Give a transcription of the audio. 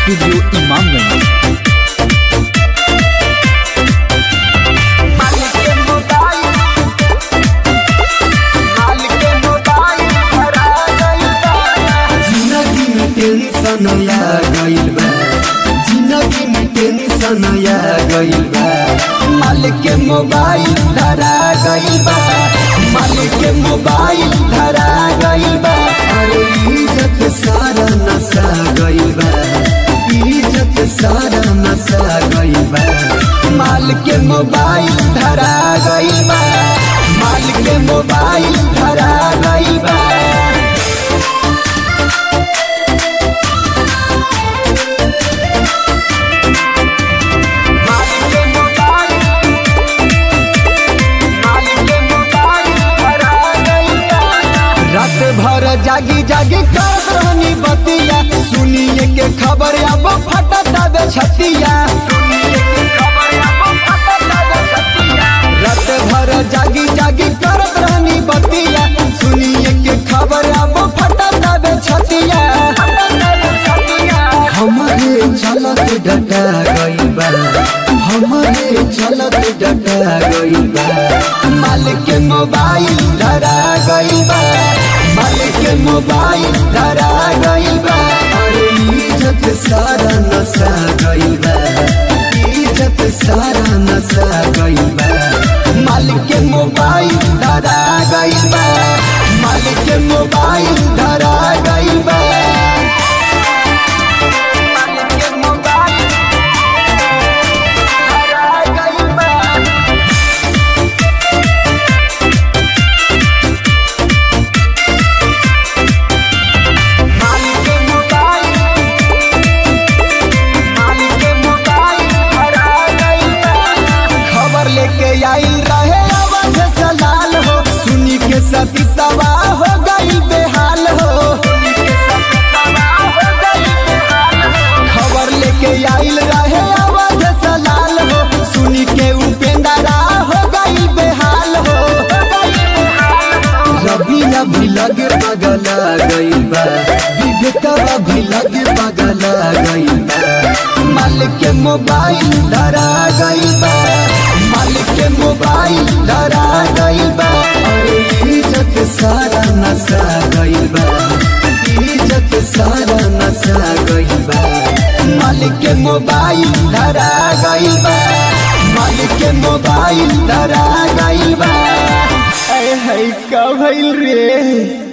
studio Imamganj जिंदगी में tension आ गइल बा जिंदगी में टेंशन आ गइल बा मालिक के मोबाइल धरा गइल बा मालिक के मोबाइल धरा गइल बा अरे इज्जत सारा नसा गइल बा इज्जत सारा नसा गइल बा मालिक के मोबाइल धरा गइल बा मालिक के मोबाइल धरा गइल बा रात भर जागी जागी करत रहनी बतिया सुनिए के खबर अब फटत आवे छतिया रात भर जागी जागी करत रहनी बतिया सुनिए के खबर अब फटत आवे छतिया हमारे चलत डटा गइल बा हमारे चलत डटा गइल बा मालिक के मोबाइल धरा गइल बा मालिक के मोबाइल धरा गइल बा अरे इज्जत सारा नसा गइल बा इज्जत सारा नसा गइल बा मालिक के मोबाइल धरा गइल बा मालिक के मोबाइल धरा गइल बा खबर लेके आइल रहे आवाज सलाल हो सुनी के सती सवा हो गई बेहाल हो खबर लेके आइल रहे आवाज सलाल हो सुनी के उपेंद्रा हो गई बेहाल हो रवि अभी लगे बगला गई बा विवेकवा भी लगे बगला गई बा मालिक के मोबाइल धरा गई बा मालिक के मोबाइल धरा गई बा अरे इज्जत सारा नसा गई बा इज्जत सारा नसा गई बा मालिक के मोबाइल धरा गई बा मालिक के मोबाइल धरा गई बा है का भइल रे